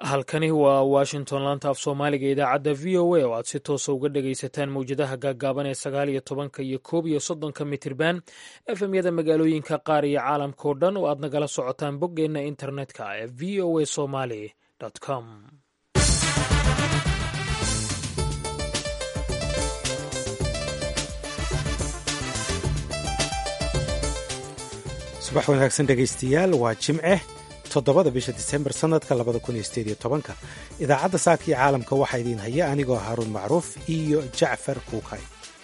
halkani waa washington laanta af soomaaliga idaacadda v o a oo aad si toosa uga dhagaysataan mowjadaha gaaggaaban ee sagaal iyo tobanka iyo koob iyo soddonka mitirban efemyada magaalooyinka qaar iyo caalamkao dhan oo aad nagala socotaan boggeenna internetka ee v o a somaly com subax wanaagsan dhegaystayaal waa jimce toddobada bisha disembar sannadka labada kun iyo sideed iyo tobanka idaacadda saaka iyo caalamka waxaa idiin haya anigoo haaruun macruuf iyo jacfar kuukay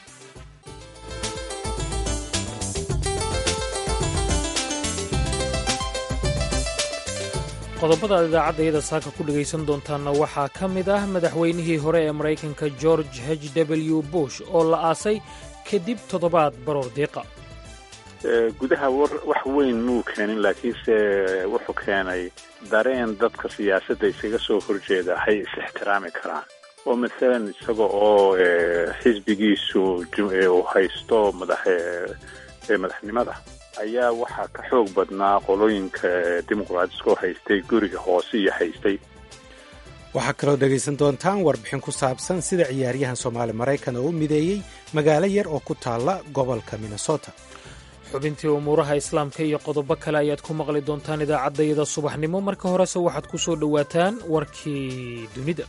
qodobada aad idaacadda saaka ku dhegaysan doontaanna waxaa ka mid ah madaxweynihii hore ee maraykanka george h w bush oo la aasay kadib toddobaad baroor diiqa gudaha wax weyn muu keenin laakiinse wuxuu keenay dareen dadka siyaasadda isaga soo horjeeda hay is ixtiraami karaan oo masalan isaga oo xisbigiisu uu haysto madaxnimada ayaa waxaa ka xoog badnaa qolooyinka dimuqraatiska oo haystay guriga hoose iyo haystay waxaa kaloo dhegaysan doontaan warbixin ku saabsan sida ciyaaryahan soomaali maraykan oo u mideeyey magaalo yar oo ku taalla gobolka minnesota xubintii umuuraha islaamka iyo qodobo kale ayaad ku maqli doontaan idaacaddayada subaxnimo marka horese waxaad ku soo dhowaataan warkii dunida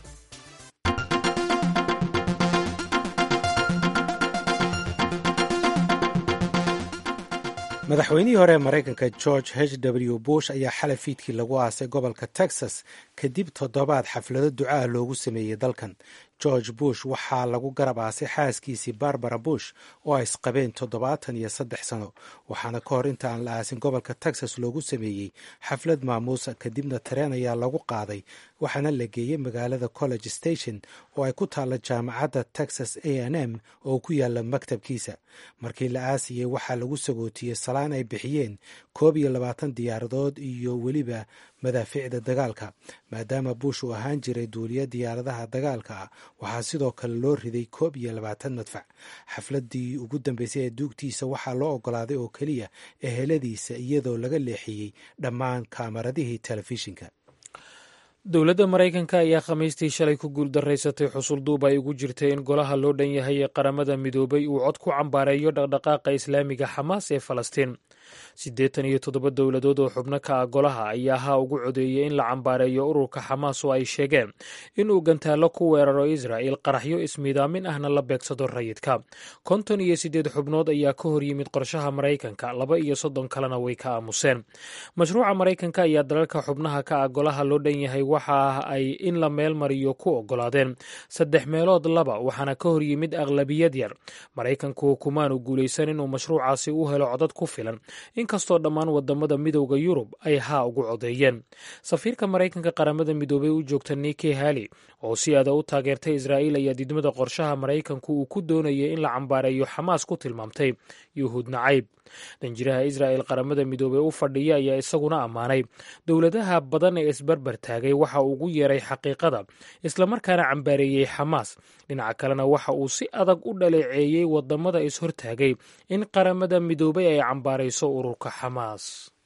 madaxweynihii hore ee maraykanka george h w bush ayaa xalay fiidkii lagu aasay gobolka texas kadib toddobaad xaflado ducaah loogu sameeyey dalkan george bush waxaa lagu garab aasay xaaskiisii barbara bush oo ay isqabeen toddobaatan iyo saddex sano waxaana ka hor inta aan la aasin gobolka texas loogu sameeyey xaflad maamuusa kadibna tareen ayaa lagu qaaday waxaana la geeyey magaalada college station oo ay ku taalla jaamacadda texas a n m oo ku yaalla maktabkiisa markii la aasiyey waxaa lagu sagootiyey salaan ay bixiyeen koob iyo labaatan diyaaradood iyo weliba madaafiicda dagaalka maadaama bush uu ahaan jiray duuliya diyaaradaha dagaalka ah waxaa sidoo kale loo riday koob iyo labaatan madfac xafladii ugu dambeysay ee duugtiisa waxaa loo ogolaaday oo keliya eheladiisa iyadoo laga leexiyey dhammaan kaamaradihii telefishinka dowladda maraykanka ayaa khamiistii shalay ku guuldaraysatay xusul duub ay ugu jirtay in golaha loo dhan yahay ee qaramada midoobay uu cod ku cambaareeyo dhaqdhaqaaqa islaamiga xamaas ee falastiin siddeetan iyo toddoba dowladood oo xubno ka ah golaha ayaa ha ugu codeeyey in la cambaareeyo ururka xamaas oo ay sheegeen inuu gantaallo ku weeraro israa'il qaraxyo ismiidaamin ahna la beegsado rayidka konton iyo siddeed xubnood ayaa ka hor yimid qorshaha maraykanka laba iyo soddon kalena way ka aamuseen mashruuca maraykanka ayaa dalalka xubnaha ka ah golaha loo dhan yahay waxa ay in la meel mariyo ku oggolaadeen saddex meelood laba waxaana ka hor yimid aqlabiyad yar maraykanku kumaanu guulaysan inuu mashruucaasi u helo codad ku filan inkastoo dhammaan wadamada midowda yurub ay haa ugu codeeyeen safiirka maraykanka qaramada midoobey u joogta niki hali oo si aada u taageertay israa'iil ayaa didmada qorshaha maraykanku uu ku doonayay in la cambaareeyo xamaas ku tilmaamtay yuhuud nacayb danjiraha israa'il qaramada midoobey u fadhiya ayaa isaguna ammaanay dowladaha badan ee isbarbar taagay waxa uu ugu yeeray xaqiiqada islamarkaana cambaareeyey xamaas dhinaca kalena waxa uu si adag u dhaleeceeyey wadamada is-hortaagay in qaramada midoobey ay cambaarayso ururka xamaas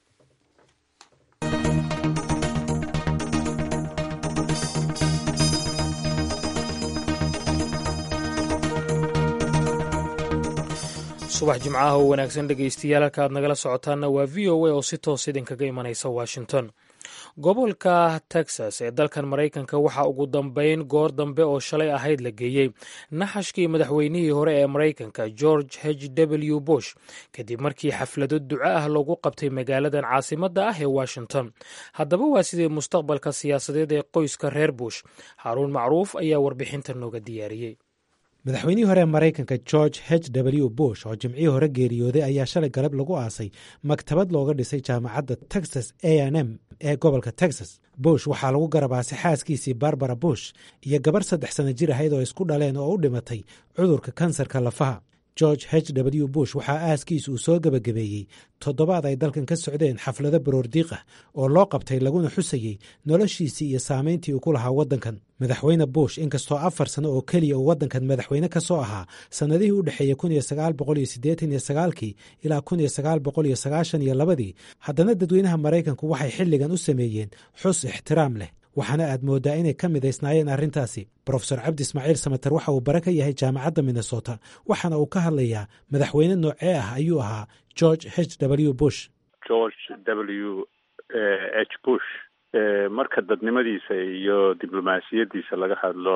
subax jimcaha oo wanaagsan dhegaystayaal halka aad nagala socotaanna waa v o a oo si toos idinkaga imanaysa washington gobolka texas ee dalkan maraykanka waxaa ugu dambeyn goor dambe oo shalay ahayd la geeyey naxashkii madaxweynihii hore ee maraykanka george h w bush kadib markii xaflado duco ah lagu qabtay magaaladan caasimadda ah ee washington haddaba waa sidii mustaqbalka siyaasadeed ee qoyska reer bush haaruun macruuf ayaa warbixinta nooga diyaariyey madaxweynihii hore ee maraykanka george h w bush oo jimcihii hore geeriyooday ayaa shalay galab lagu aasay maktabad looga dhisay jaamacadda texas a n m ee gobolka texas bush waxaa lagu garabaasay xaaskiisii barbara bush iyo gabarh saddex sana jir ahayd oo isku dhaleen oo u dhimatay cudurka kansarka lafaha george h w bush waxaa aaskiisa uu soo gebagabeeyey toddobaad ay dalkan ka socdeen xaflado baroordiiq ah oo loo qabtay laguna xusayey noloshiisii iyo saamayntii uu ku lahaa waddankan madaxweyne bush inkastoo afar sano oo keliya uu waddankan madaxweyne ka soo ahaa sannadihii u dhexeeyey kun iyo sagaal boqol iyo siddeetan iyo sagaalkii ilaa kun iyo sagaal boqol iyo sagaashan iyo labadii haddana dadweynaha maraykanku waxay xilligan u sameeyeen xus ixtiraam leh waxaana aad mooddaa inay ka midaysnaayeen arrintaasi brofesor cabdi ismaaciil samater waxa uu bare ka yahay jaamacadda minnesota waxaana uu ka hadlayaa madaxweyne noocee ah ayuu ahaa george h w bush george w h bush marka dadnimadiisa iyo diblomaasiyadiisa laga hadlo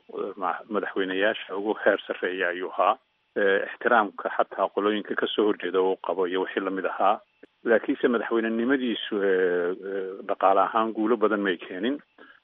madaxweyneyaasha ugu heer sarreeya ayuu ahaa ixtiraamka xataa qolooyinka kasoo horjeeda uu qabo iyo wixii lamid ahaa laakiinse madaxweynenimadiisu dhaqaale ahaan guulo badan may keenin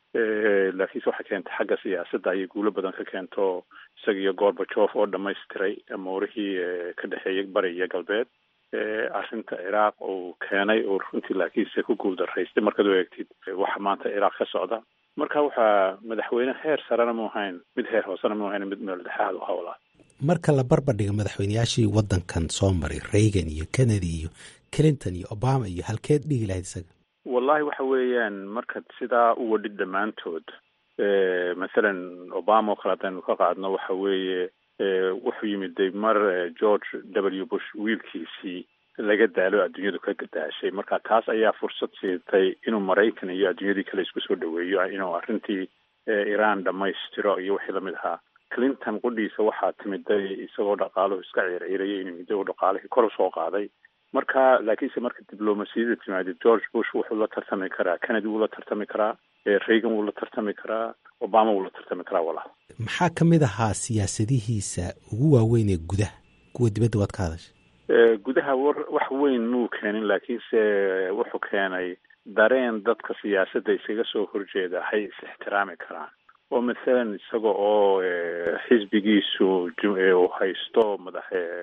laakiinse waxay keentay xagga siyaasadda ayay guulo badan ka keento isaga iyo gorbajof oo dhamaystiray amoorihii ka dhexeeyay bari iyo galbeed arrinta ciraaq uu keenay oo runtii laakiinse ku guuldaraystay markaad u eegtid waxa maanta ciraaq ka socda marka waxaa madaxweyne heer sarena mu ahayn mid heer hoosena mu ahayn mid meel dhexaad u hawlaa marka la barbardhiga madaxweyneyaashii waddankan soo maray reagan iyo kennedy iyo clinton iyo obama iyo halkeed dhigi lahayd isaga wallahi waxa weeyaan markaad sidaa u wadhid dhammaantood mathalan obama oo kale haddaynu ka qaadno waxa weeye wuxuu yimid de mar george w bush wiilkiisii laga daalo adduunyadu ka gadaashay marka taas ayaa fursad siitay inuu maraykan iyo adduunyadii kale isku soo dhaweeyo inuu arrintii iran dhammaystiro iyo wixii lamid ahaa clinton qudhiisa waxaa timiday isagoo dhaqaaluhu iska ciirciirayay inuu middo uu dhaqaalihii kor usoo qaaday marka laakiinse marka diblomasiyada timaadid george bush wuxuu la tartami karaa kennedy wuu la tartami karaa reagan wuu la tartami karaa obama wuu la tartami karaa wala maxaa ka mid ahaa siyaasadihiisa ugu waaweyn ee gudaha kuwa dibadda waad ka hadashay gudaha war wax weyn muu keenin laakiinse wuxuu keenay dareen dadka siyaasadda isaga soo horjeeda hay is ixtiraami karaan oo mathalan isaga oo xisbigiisu uu haysto madax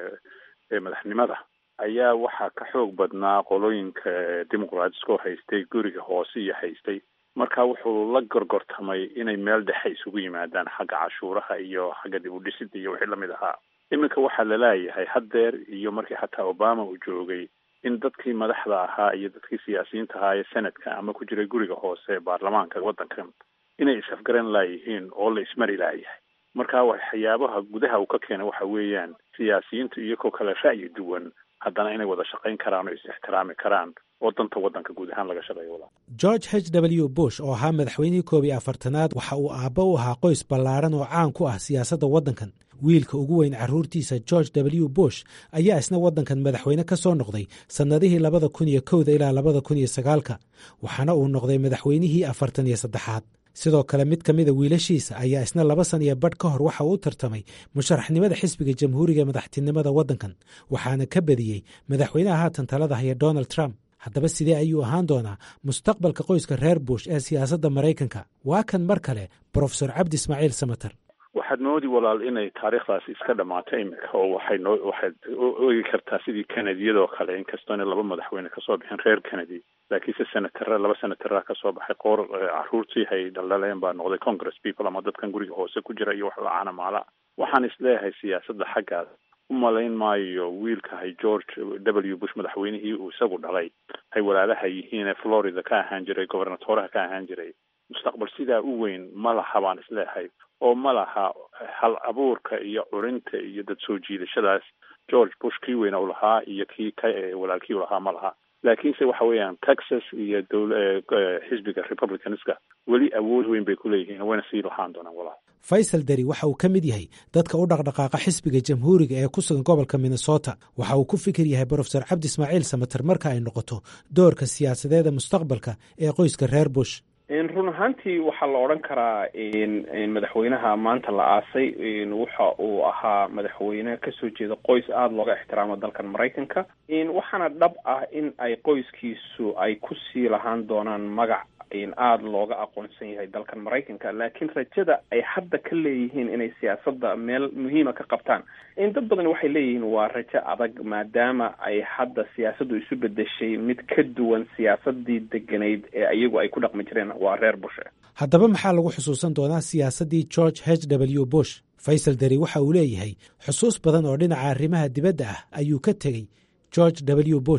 madaxnimada ayaa waxaa ka xoog badnaa qolooyinka dimuqraatiska oo haystay guriga hoose iyo haystay marka wuxuu la gorgortamay inay meel dhexe isugu yimaadaan xagga cashuuraha iyo xagga dib u dhisida iyo wixii lamid ahaa iminka waxaa laleeyahay haddeer iyo markii xataa obama uu joogay in dadkii madaxda ahaa iyo dadkii siyaasiyiinta ahaa ee senadka ama ku jiray guriga hoose baarlamaanka waddankan inay is-afgaran laayihiin oo la ismari laayahay marka waxyaabaha gudaha uu ka keenay waxa weeyaan siyaasiyiintu iyagoo kale ra'yi duwan haddana inay wada shaqayn karaan oo is-ixtiraami karaan oo danta waddanka guud ahaan laga shaqeeyo wala george h w bush oo ahaa madaxweynihii koob iyo afartanaad waxa uu aabba u ahaa qoys ballaaran oo caan ku ah siyaasadda waddankan wiilka ugu weyn carruurtiisa george w bush ayaa isna waddankan madaxweyne ka soo noqday sannadihii labada kun iyo kowda ilaa labada kun iyo sagaalka waxaana uu noqday madaxweynihii afartan iyo saddexaad sidoo kale mid ka mida wiilashiisa ayaa isna laba san iyo badh ka hor waxa uu u tartamay musharaxnimada xisbiga jamhuuriga madaxtinimada waddankan waxaana ka badiyey madaxweynaha haatan talada haya donald trump haddaba sidee ayuu ahaan doonaa mustaqbalka qoyska reer bush ee siyaasadda maraykanka waa kan mar kale brofesor cabdi ismaaciil samater waxaad moodi walaal inay taariikhdaasi iska dhamaato iminka oo waxay noo waxaad oegi kartaa sidii kenediyadoo kale inkastoo inay laba madaxweyne kasoo bixin reer kennedy laakiinse senatara laba senatara kasoo baxay qoor caruurtii hay dhaldhaleen baa noqday congress people ama dadkan guriga hoose ku jira iyo wax la-aana maala waxaan isleeyahay siyaasadda xaggaas u malayn maayo wiilka hay george w bush madaxweynihii uu isagu dhalay hay walaalaha yihiin ee florida ka ahaan jiray gobernatoraha ka ahaan jiray mustaqbal sidaa u weyn ma laha baan isleeyahay oo ma laha hal abuurka iyo curinta iyo dad soo jiidashadaas george bush kii weyna u lahaa iyo kii ka walaalkii u lahaa ma laha laakiinse waxa weeyaan texas iyo dowla xisbiga republicanska weli awood weyn bay ku leeyihiin wayna sii lahaan doonaan walaal faysal deri waxa uu ka mid yahay dadka u dhaqdhaqaaqa xisbiga jamhuuriga ee ku sugan gobolka minnesota waxa uu ku fikir yahay brofesor cabdi ismaaciil samater marka ay noqoto doorka siyaasadeeda mustaqbalka ee qoyska reer bush run ahaantii waxaa la odhan karaa madaxweynaha maanta la aasay waxa uu ahaa madaxweyne kasoo jeeda qoys aada looga ixtiraamo dalkan maraykanka waxaana dhab ah in ay qoyskiisu ay kusii lahaan doonaan magac aada looga aqoonsan yahay dalkan maraykanka laakiin rajada ay hadda ka leeyihiin inay siyaasadda meel muhiima ka qabtaan dad badan waxay leeyihiin waa rajo adag maadaama ay hadda siyaasaddu isu bedeshay mid ka duwan siyaasadii deganayd ee iyagu ay ku dhaqmi jireen waa reer bushe haddaba maxaa lagu xusuusan doonaa siyaasaddii george h w bush faysal deri waxa uu leeyahay xusuus badan oo dhinaca arrimaha dibadda ah ayuu ka tegey george w bush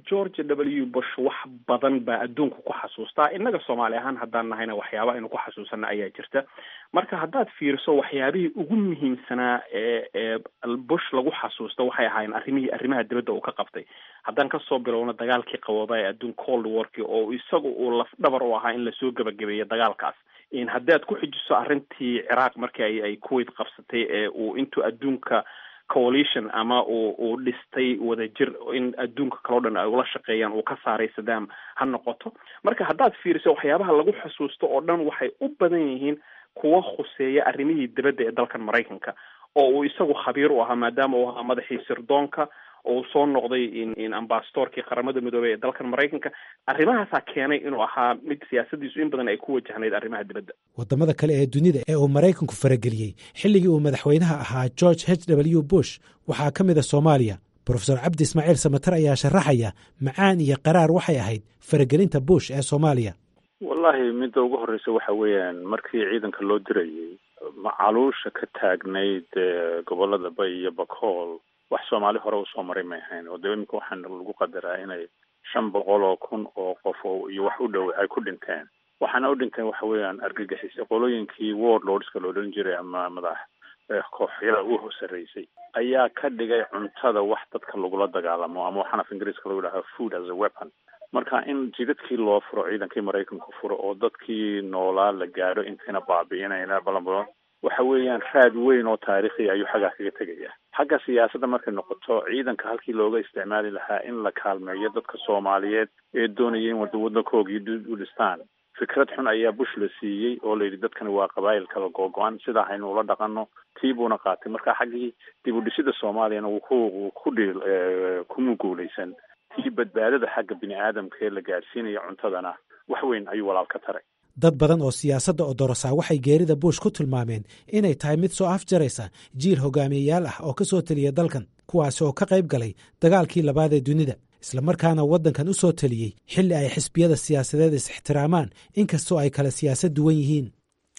george w bush wax badan baa adduunka ku xasuustaa innaga soomaali ahaan haddaan nahayna waxyaaba aynu ku xasuusana ayaa jirta marka haddaad fiiriso waxyaabihii ugu muhiimsanaa ee ee bush lagu xasuusta waxay ahaayeen arrimihii arrimaha dibadda uu ka qabtay haddaan kasoo bilowno dagaalkii qabooba ee adduun cold warki oo isaga uu laf dhabar u ahaa in lasoo gebagabeeyo dagaalkaas haddaad ku xijiso arrintii ciraaq markii ay ay kuwait qabsatay ee uu intuu adduunka coalition ama uu uu dhistay wadajir in adduunka kaleo dhan ay ula shaqeeyaan uu ka saaray sadaam ha noqoto marka haddaad fiiriso waxyaabaha lagu xusuusto oo dhan waxay u badan yihiin kuwa khuseeya arrimihii dibadda ee dalkan maraykanka oo uu isagu khabiir u ahaa maadaama uu ahaa madaxii sirdoonka oo soo noqday in ambasadorkii qaramada midoobey ee dalkan maraykanka arrimahaasaa keenay inuu ahaa mid siyaasadiisu in badan ay ku wajahnayd arrimaha dibadda waddamada kale ee dunida ee uu maraykanku farageliyey xilligii uu madaxweynaha ahaa george h w bush waxaa ka mid a soomaaliya brofesor cabdi ismaaciil samater ayaa sharaxaya macaan iyo qaraar waxay ahayd faragelinta bush ee soomaaliya wallahi midda ugu horreysa waxa weeyaan markii ciidanka loo dirayay macaluusha ka taagnayd gobolada bay iyo bakool wax soomaali hore usoo maray may ahayn oo de iminka waxaan lagu qadaraa inay shan boqol oo kun oo qof oo iyo wax u dhow ay ku dhinteen waxaana u dhinteen waxa weeyaan argagixis qolooyinkii war lordska la odhan jiray ama madax kooxyada u sarreysay ayaa ka dhigay cuntada wax dadka lagula dagaalamo ama waxaan af ingiriiska lagu dhahaa food as a weapon marka in jidadkii loo furo ciidankii maraykanku furo oo dadkii noolaa la gaadho intayna baabi'inayna balanbalan waxa weeyaan raad weyn oo taariikhi ayuu xaggaa kaga tegaya xagga siyaasadda markay noqoto ciidanka halkii looga isticmaali lahaa in la kaalmeeyo dadka soomaaliyeed ee doonaya in waddankoogii u dhistaan fikrad xun ayaa bush la siiyey oo la yidhi dadkani waa qabaayil kala googo-an sidaa haynu ula dhaqano tii buuna qaatay marka xaggii dib u dhisida soomaaliyana wuu ku ku dhiil kuma guulaysan tii badbaadada xagga bini aadamka ee la gaadhsiinayo cuntadana wax weyn ayuu walaal ka taray dad badan oo siyaasadda odorosaa waxay geerida bush ku tilmaameen inay tahay mid soo afjaraysa jiil hogaamiyeyaal ah oo ka soo teliya dalkan kuwaasi oo ka qayb galay dagaalkii labaad ee dunida islamarkaana waddankan u soo teliyey xilli ay xisbiyada siyaasadeed is-ixtiraamaan inkastoo ay kale siyaasad duwan yihiin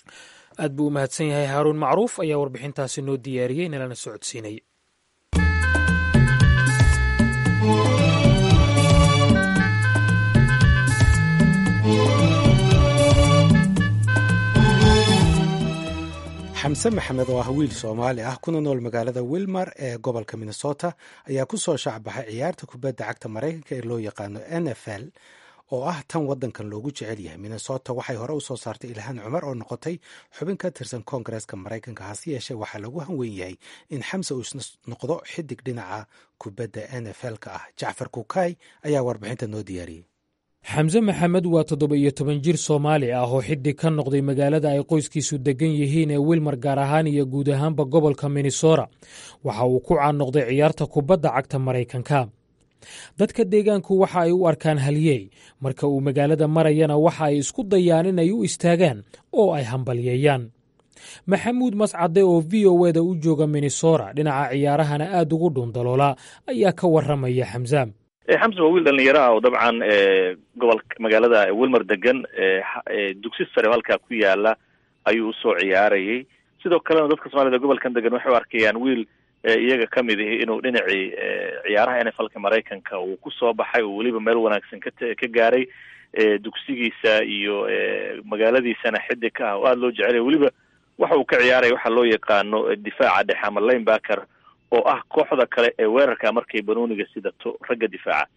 aad buu u mahadsan yahay haaruun macruuf ayaa warbixintaasi noo diyaariyey nalana socodsiinay xamse maxamed oo ah wiil soomaali ah kuna nool magaalada wilmar ee gobolka minnesota ayaa ku soo shaacbaxay ciyaarta kubadda cagta maraykanka ee loo yaqaano n f l oo ah tan waddankan loogu jecel yahay minnesota waxay hore u soo saartay ilhaan cumar oo noqotay xubin ka tirsan koongareeska maraykanka hase yeeshee waxaa lagu hanweyn yahay in xamse uu noqdo xidig dhinaca kubadda n f l-ka ah jacfar kukaay ayaa warbixinta noo diyaariyey xamse maxamed waa toddoba iyo toban jir soomaali ah oo xidig ka noqday magaalada ay qoyskiisu degan yihiin ee wilmar gaar ahaan iyo guud ahaanba gobolka minnesota waxa uu ku caan noqday ciyaarta kubadda cagta maraykanka dadka deegaanku waxa ay u arkaan halyeey marka uu magaalada marayana waxa ay isku dayaan inay u istaagaan oo ay hambalyeeyaan maxamuud mascade oo v o eda u jooga minnesota dhinaca ciyaarahana aad ugu dhuundaloola ayaa ka warramaya xamse xamse waa wiil dhalinyaro ah oo dabcan gobolka magaalada wilmer degan dugsi sare oo halkaa ku yaala ayuu usoo ciyaarayay sidoo kalena dadka soomaalida gobolkan degan waxay u arkayaan wiil iyaga ka mid ihi inuu dhinacii ciyaaraha n f lka maraykanka uu ku soo baxay oo weliba meel wanaagsan ka ka gaaray dugsigiisa iyo magaaladiisana xidig ka ah oo aada loo jecelaya weliba waxa uu ka ciyaaraya waxaa loo yaqaano difaaca dhexe ama linebacker oo ah kooxda kale ee weerarka markay banooniga sidato ragga difaaca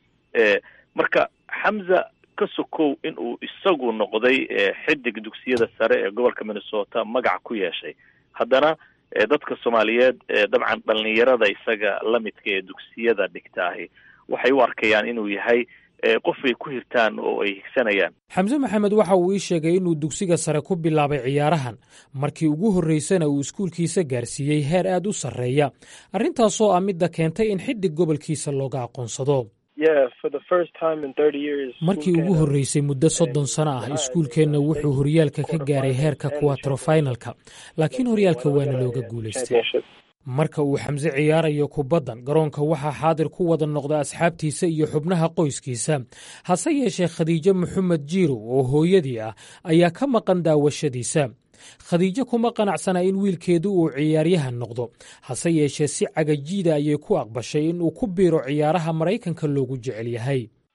marka xamza ka sokow in uu isagu noqday xidig dugsiyada sare ee gobolka minnesota magac ku yeeshay haddana dadka soomaaliyeed dabcan dhalinyarada isaga lamidka ee dugsiyada dhigtaahi waxay u arkayaan inuu yahay qof ay ku hirtaan oo ay higsanayaan xamse maxamed waxa uu ii sheegay inuu dugsiga sare ku bilaabay ciyaarahan markii ugu horreysana uu iskuulkiisa gaarsiiyey heer aad u sarreeya arrintaasoo ah midda keentay in xidig gobolkiisa looga aqoonsado markii ugu horreysay muddo soddon sano ah iskuulkeenna wuxuu horyaalka ka gaaray heerka kuwatrofinalka laakiin horyaalka waana looga guulaystay marka uu xamse ciyaarayo kubaddan garoonka waxaa xaadir ku wada noqda asxaabtiisa iyo xubnaha qoyskiisa hase yeeshee khadiijo maxamed jiirow oo hooyadii ah ayaa ka maqan daawashadiisa khadiijo kuma qanacsana in wiilkeedu uu ciyaaryahan noqdo hase yeeshee si cagajiida ayay ku aqbashay in uu ku biiro ciyaaraha maraykanka loogu jecel yahay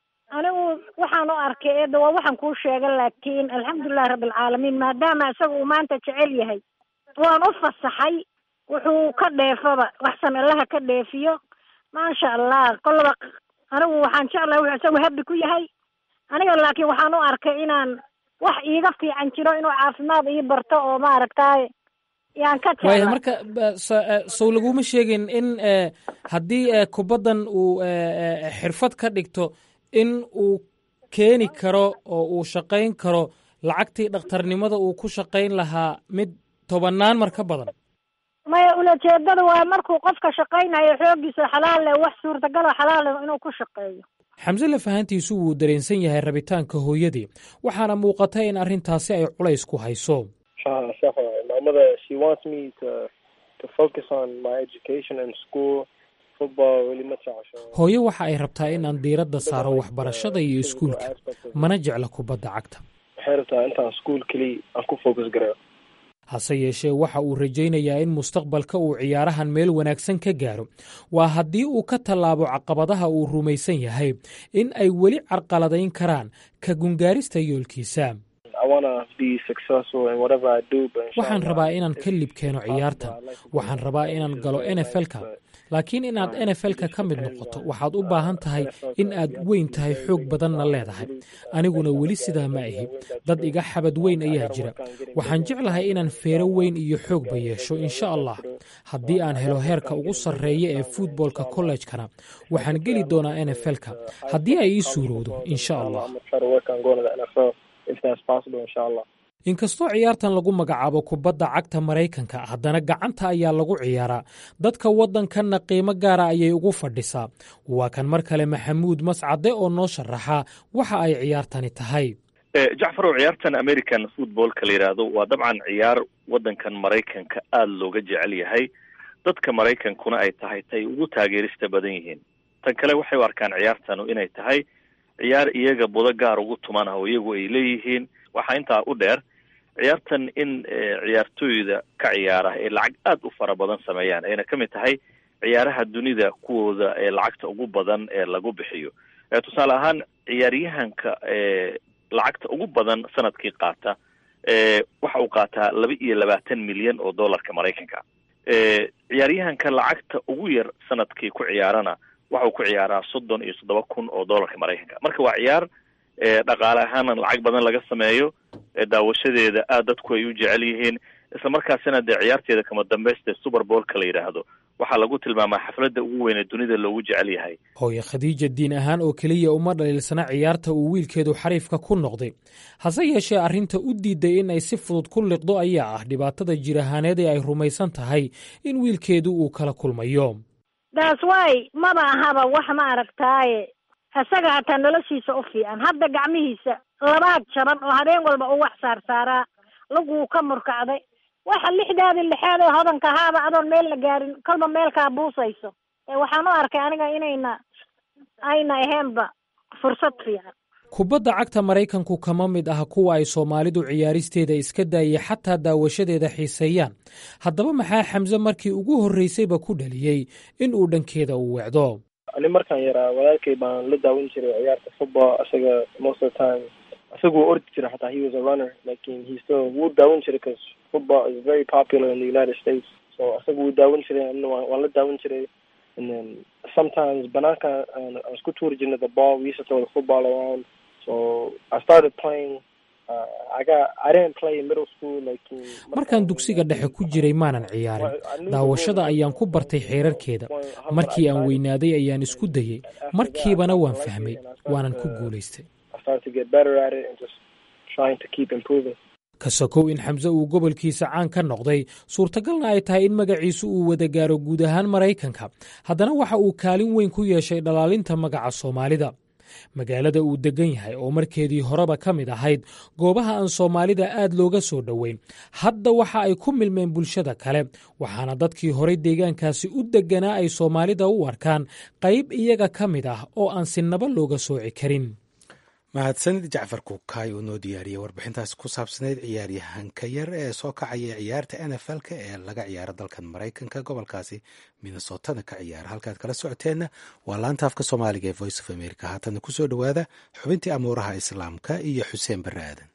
waxaan u arkay eedda waa waxaan kuu sheega laakiin alxamdulilahi rabbilcaalamiin maadaama isaga uu maanta jecel yahay waan u fasaxay wuxuu ka dheefaba waxsan allaha ka dheefiyo maasha allah kollaba anigu waxaan jeclahay wuxuu isagu habbi ku yahay aniga laakiin waxaan u arkay inaan wax iiga fiican jiro inuu caafimaad ii barto oo maaragtay yaan ka waaya jecla marka ba- sa- eh, sow laguma sheegin in eh, haddii eh, kubaddan uu eh, eh, xirfad ka dhigto in uu keeni karo oo uu shaqayn karo lacagtii dhakhtarnimada uu ku shaqayn lahaa mid tobannaan mar ka badan maya ulajeedada waa markuu qofka shaqaynayo xooggiisa xalaal leh wax suurtagalo xalaal leh inuu ku shaqeeyo xamse lafahantiisu wuu dareensan yahay rabitaanka hooyadii waxaana muuqata in arrintaasi ay culays ku hayso Uh, Sapphire. My mother, she wants me to to focus on my education and school, football, really much. عشان hooyo waxa ay rabtaa in aan diiradda saaro waxbarashada iyo iskuulka mana jecla kubadda cagta waxay rabtaa intaan school keliya aan ku focus gareeyo hase yeeshee waxa uu rajaynayaa in mustaqbalka uu ciyaarahan meel wanaagsan ka gaaro waa haddii uu ka tallaabo caqabadaha uu rumaysan yahay in ay weli carqaladayn karaan ka gungaarista yoolkiisa I wanna be successful in whatever I do, but waxaan inshallah, rabaa inaan ka if lib keeno possible, ciyaartan I'd like to waxaan be rabaa a inaan coach galo in n f l-ka but laakiin inaad n f l-ka ka mid noqoto waxaad u baahan tahay in aad weyn tahay xoog badanna leedahay aniguna weli sidaa ma ahi dad iga xabad weyn ayaa jira waxaan jeclahay inaan feero weyn iyo xoogba yeesho insha allah haddii aan helo heerka ugu sarreeya ee futboolka kollejkana waxaan geli doonaa n f l-ka haddii ay ii suurowdo insha allah I'm gonna try to work on going to the NFL if that's possible, inshallah. inkastoo ciyaartan lagu magacaabo kubadda cagta maraykanka haddana gacanta ayaa lagu ciyaaraa dadka waddankanna qiimo gaara ayay ugu fadhisaa waa kan mar kale maxamuud mascade oo noo sharaxa waxa ay ciyaartani tahay Eh, jacfarow ciyaartan american footballka la yidhaahdo waa dabcan ciyaar waddankan maraykanka aada looga jecel yahay dadka maraykankuna ay tahay tay ugu taageerista badan yihiin tan kale waxay u arkaan ciyaartanu inay tahay ciyaar iyaga budo gaar ugu tuman ah oo iyagu ay leeyihiin waxaa intaa u dheer ciyaartan in eh, ciyaartooyda ka ciyaara ay lacag aada u fara badan sameeyaan ayna ka mid tahay ciyaaraha dunida kuwooda ee lacagta ugu badan ee lagu bixiyo Eh, tusaale ahaan ciyaaryahanka eh, lacagta ugu badan sanadkii qaata eh, waxa uu qaataa laba iyo labaatan milyan oo dollarka maraykanka eh, ciyaaryahanka lacagta ugu yar sanadkii ku ciyaarana waxa uu ku ciyaaraa soddon iyo toddoba kun oo dollarka maraykanka marka waa ciyaar eh, dhaqaale ahaana lacag badan laga sameeyo eh, daawashadeeda aad dadku ay u jecel yihiin isla markaasina dee ciyaarteeda kama dambaysta super bowlka la yidhaahdo waxaa lagu tilmaamaa xafladda ugu weyn ee dunida loogu jecel yahay hooye khadiija diin ahaan oo keliya uma dhaliilsana ciyaarta uu wiilkeedu xariifka ku noqday hase yeeshee arrinta u diiday in ay si fudud ku liqdo ayaa ah dhibaatada jir ahaaneed ee ay rumaysan tahay in wiilkeedu uu kala kulmayo daas waay maba ahaba wax ma aragtaaye isaga hataa noloshiisa u fiican hadda gacmihiisa labaad jaban oo habeen walba u wax saarsaaraa laguu ka murkacday waxa lixdaadii lixaad ee hodanka ahaaba adoon meel la gaarin kolba meelkaa buusayso ee waxaan u arkay aniga inayna ayna aheenba fursad fiican kubadda cagta maraykanku kama mid ah kuwa ay soomaalidu ciyaaristeeda iska daayay xataa daawashadeeda xiiseeyaan haddaba maxaa xamse markii ugu horraysayba ku dhaliyey in uu dhankeeda u weecdo ani markaan yaraa walaalkay baan la daawan jiray ciyaarta football isaga most of the time isaga wuu ordi jiray xataa he was a runner lakin he still wuu daawan jiray because football is very popular in the united states so isaga wuu daawan jiray anina waan waan la daawan jiray and then sometimes banaanka aan aan isku tuuri jirnay the ball we used to throw the football around so I started playing uh, I got I didn't play in middle school like markaan dugsiga dhexe ku jiray maanan ciyaarin daawashada ayaan ku bartay xeerarkeeda markii aan weynaaday ayaan isku dayey markiibana waan fahmay waanan ku guulaystay I started to get better at it and just trying to keep improving ka sokow in xamse uu gobolkiisa caan ka noqday suurtagalna ay tahay in magaciisu uu wada gaaro guud ahaan maraykanka haddana waxa uu kaalin weyn ku yeeshay dhalaalinta magaca soomaalida magaalada uu deggan yahay oo markeedii horeba ka mid ahayd goobaha aan soomaalida aad looga soo dhoweyn hadda waxa ay ku milmeen bulshada kale waxaana dadkii horay deegaankaasi u degganaa ay soomaalida u arkaan qayb iyaga ka mid ah oo aan sinaba looga sooci karin mahadsanid jacfar kuukaay uu noo diyaariyey warbixintaas ku saabsanayd ciyaaryahanka yar ee soo kacaya ciyaarta n f l-ka ee laga ciyaaro dalkan maraykanka gobolkaasi minnesotana ka ciyaara halkaad kala socoteenna waa laanta afka soomaaliga ee voice of america haatana kusoo dhowaada xubintii amuuraha islaamka iyo xuseen barre aadan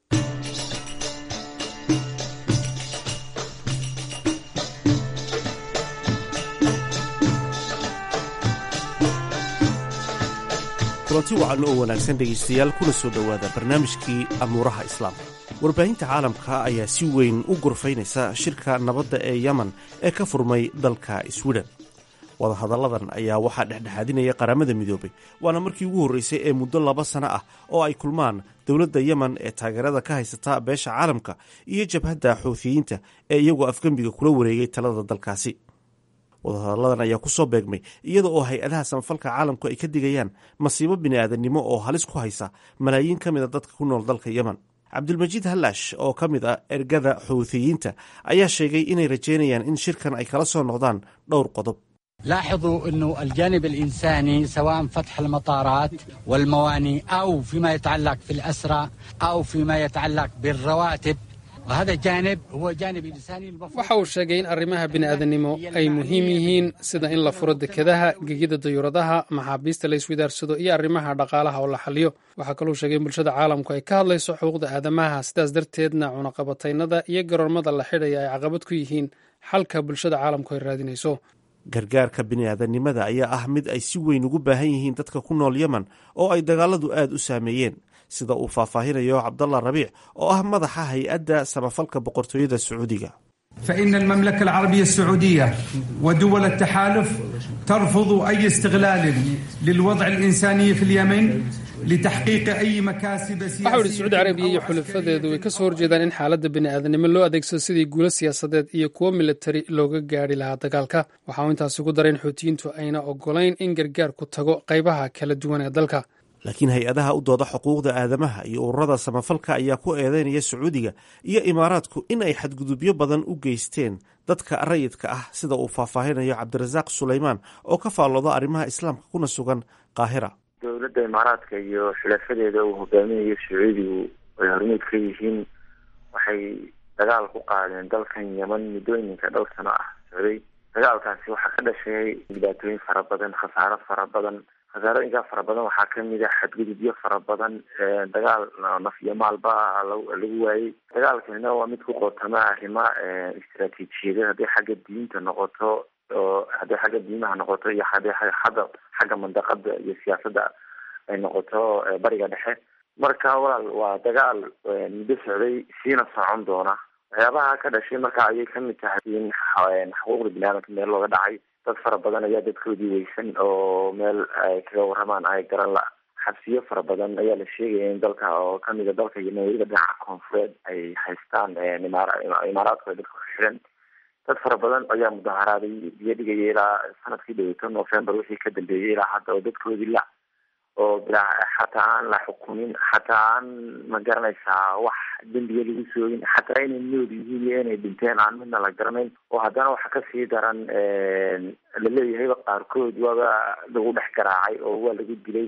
kulanti wacan oo wanaagsan dhegaystayaal kuna soo dhowaada barnaamijkii amuuraha islaamka warbaahinta caalamka ayaa si weyn u gorfaynaysa shirka nabadda ee yemen ee ka furmay dalka swiden wadahadalladan ayaa waxaa dhexdhexaadinaya qaramada midoobay waana markii ugu horreysay ee muddo laba sano ah oo ay kulmaan dowladda yemen ee taageerada ka haysata beesha caalamka iyo jabhadda xuuthiyiinta ee iyagoo afgembiga kula wareegay talada dalkaasi wadahadalladan ayaa ku soo beegmay iyada oo hay-adaha samafalka caalamku ay ka digayaan masiibo bini'aadanimo oo halis ku haysa malaayiin ka mida dadka ku nool dalka yemen cabdilmajiid hallash oo ka mid ah ergada xuuthiyiinta ayaa sheegay inay rajeynayaan in shirkan ay kala soo noqdaan dhowr qodob لاحظوا أنه الجانب الإنساني سواء فتح المطارات والمواني أو فيما يتعلق في الأسرى أو فيما يتعلق بالرواتب وهذا الجانب هو جانب إنساني المفروض waxa uu sheegay in arrimaha bini'aadanimo ay muhiim yihiin sida in la furo dekedaha gegida dayuuradaha maxaabiista la iswidaarsado iyo arrimaha dhaqaalaha oo la xaliyo waxaa kaluu sheegay in bulshada caalamku ay ka hadlayso xuquuqda aadamaha sidaas darteedna cunaqabataynada iyo garoormada la xidhaya ay caqabad ku yihiin xalka bulshada caalamku ay raadinayso gargaarka bini'aadanimada ayaa ah mid ay si weyn ugu baahan yihiin dadka ku nool yemen oo ay dagaaladu aad u saameeyeen sida uu faahfaahinayo cabdallah rabiic oo ah madaxa hay-adda samafalka boqortooyada sacuudiga فإن المملكة العربية السعودية ودول التحالف ترفض أي استغلال للوضع الإنساني في اليمن لتحقيق أي مكاسب waxa uu yidhi sacuudi carabiya iyo xulafadeedu way ka soo horjeedaan in xaaladda bini'aadanimo loo adeegsado sidii guulo siyaasadeed iyo kuwo militari looga gaadhi lahaa dagaalka waxa uu intaasi ku daray in xuutiyiintu ayna ogolayn in gargaarku tago qaybaha kala duwan ee dalka laakiin hay-adaha u dooda xuquuqda aadamaha iyo ururada samafalka ayaa ku eedeynaya sacuudiga iyo imaaraadku in ay xadgudubyo badan u geysteen dadka rayidka ah sida uu faahfaahinayo cabdirasaaq sulaymaan oo ka faallooda arrimaha islaamka kuna sugan qaahira dowladda imaaraadka iyo xulafadeeda uu hogaaminayo sacuudigu ay hormuud ka yihiin waxay dagaal ku qaadeen dalkan yeman muddooyinka dhowr sano ah socday dagaalkaasi waxaa ka dhashay dhibaatooyin fara badan khasaaro fara badan khasaarooyinkaa fara badan waxaa kamid a xadgudubyo fara badan dagaal naf iyo maalba lagu waayey dagaalkanina waa mid ku qootama arrima istaraatiijiyada hadday xagga diinta noqoto oo hadday xagga diimaha noqoto iyo hadday hadda xagga mandaqada iyo siyaasadda ay noqoto bariga dhexe marka walaal waa dagaal muddo socday siina socon doona waxyaabaha ka dhashay marka ayay kamid tahay in xuquuqda biniaadamka meel looga dhacay dad fara badan ayaa dadkoodii weysan oo meel ay kaga waramaan ay garan la xabsiyo fara badan ayaa la sheegaya in dalka oo kamida dalka yemen weliba dhinaca koonfureed ay haystaan imaaraadku ay dadka ku xidhan dad fara badan ayaa mudaharaaday biyo dhigaya ilaa sanadkii dhaweyto november wixii ka dambeeyey ilaa hadda oo dadkoodii la oo bilaa xataa aan la xukumin xataa aan ma garanaysaa wax dembiga lagu soogin xataa inay nool yihiin iyo inay dhinteen aan midna la garanayn oo haddana waxa kasii daran laleeyahayba qaarkood waaba lagu dhex garaacay oo waa lagu dilay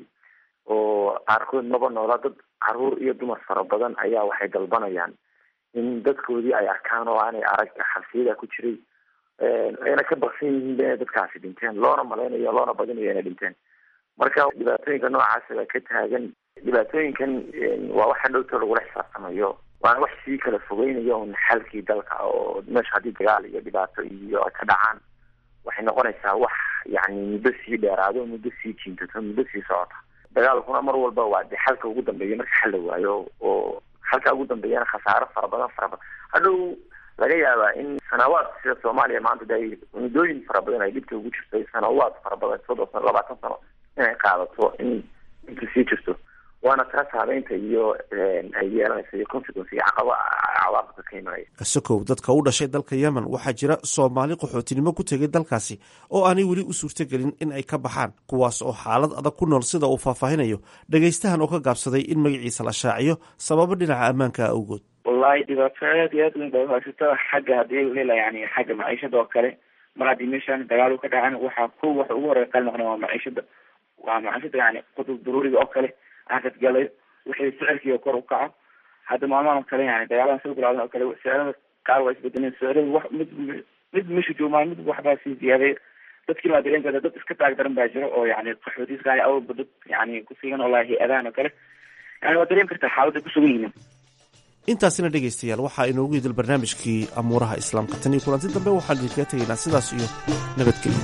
oo qaarkood maba noola dad caruur iyo dumar fara badan ayaa waxay dalbanayaan in dadkoodii ay arkaan oo aanay arag xabsiyada ku jiray ayna ka baksan yihiin inay dadkaasi dhinteen loona malaynayo loona badinayo inay dhinteen marka dhibaatooyinka noocaasa baa ka taagan dhibaatooyinkan waa waxa dhowto lagula xisaabtamayo waana wax sii kala fogeynayo un xalkii dalka oo meesha haddii dagaal iyo dhibaato iyo ay ka dhacaan waxay noqonaysaa wax yani muddo sii dheeraado muddo sii jiintato muddo sii socota dagaalkuna mar walba waa de xalka ugu dambeeya marka xal la waayo oo xalka ugu dambeeyana khasaaro fara badan fara badan hadhow laga yaabaa in sanawaad sida soomaaliya maanta de ay muddooyin fara badan ay dhibta ugu jirto sanawaad fara badan soddon sano labaatan sano inay qaadato in inta sii jirto waana taas habeynta iyo ay yeelanaysa iyo consequence iyo caqaba cawaaqibka ka imanaya kasakow dadka u dhashay dalka yemen waxaa jira soomaali qaxootinimo ku tegay dalkaasi oo aanay weli u suurtogelin in ay ka baxaan kuwaas oo xaalad adag ku nool sida uu faahfaahinayo dhegaystahan oo ka gaabsaday in magaciisa la shaaciyo sababo dhinaca ammaanka awgood wallahi dhibaato aad iyo aad weyn bay uhaysato xagga haddii hela yani xagga maciishada oo kale mar haddii meeshaan dagaal u ka dhacan waxaa ko waxa ugu horey qali noqona waa maciishada waa maciishada yani qudub daruuriga oo kale akad galayo wixii sicirkii kor u kaco hadda maalmahan oo kale yani dagaaladan soo bilaadan oo kale sicirada qaar waa isbedeleen sicirada wax mid mid meesha joogaan mid waxbaa sii ziyaaday dadkii baa dareen kada dad iska taag daran baa jira oo yani qaxootiska awalba dad yani kusigan oo laha hay-adahan oo kale yani waa dareemi kartaa xaaladda kusugan yihiin intaasina dhegaystayaal waxaa inoogu yidil barnaamijkii amuuraha islaamka tan iyo kulanti dambe waxaan idinkaga tegaynaa sidaas iyo nabadgelyo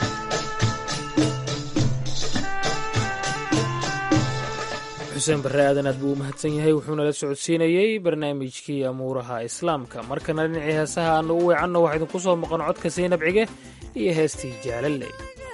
xuseen barre aadan aad buu u mahadsan yahay wuxuuna la socodsiinayey barnaamijkii amuuraha islaamka markana dhinacii heesaha aanu u weecanno waxaa idinku soo maqan codka saynab cige iyo heestii jaalaley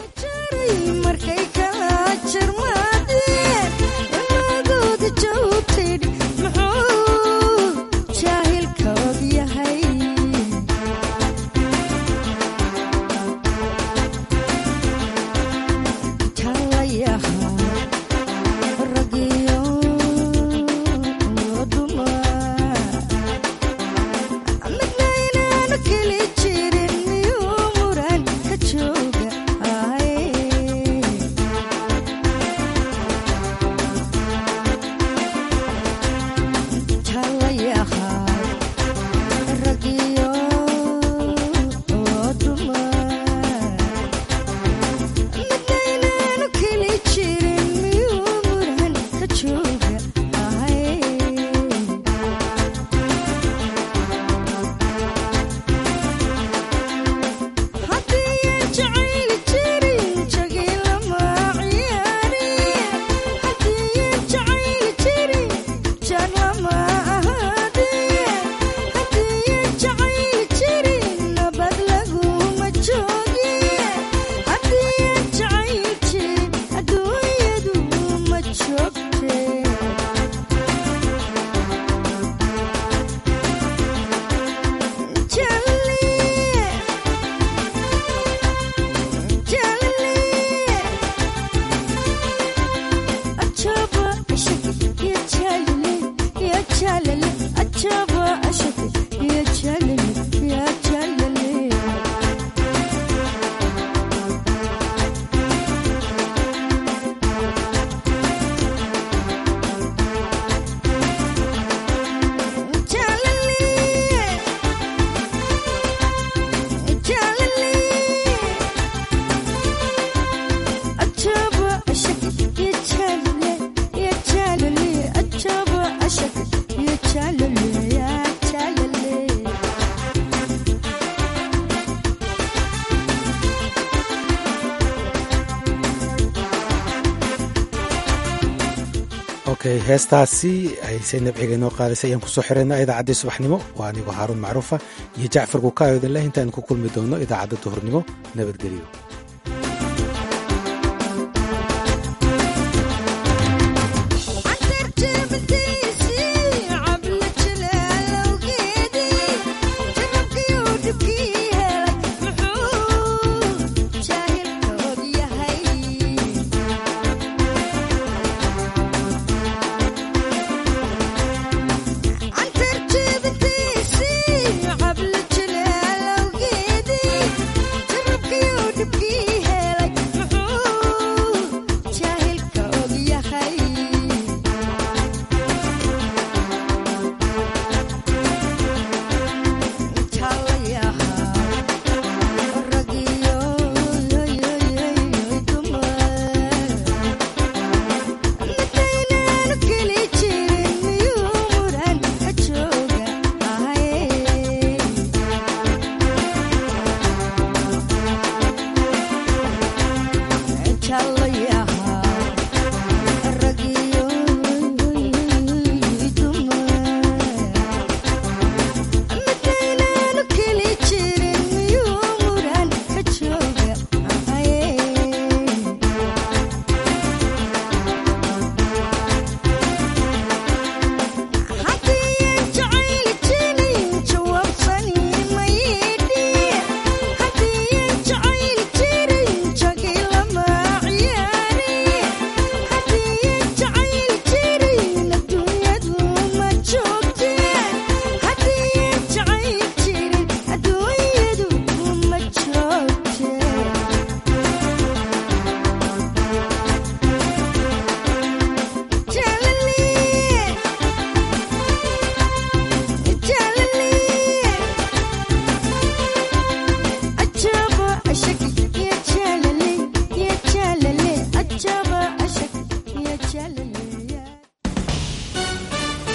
okay heestaasi ay saynab ciga inoo qaadaysa ayaan kusoo xirayna idaacaddii subaxnimo waa anigoo haaruun macruufa iyo jacfar kukaayodaleh intaan ku kulmi doono idaacadda duhurnimo nabadgelyo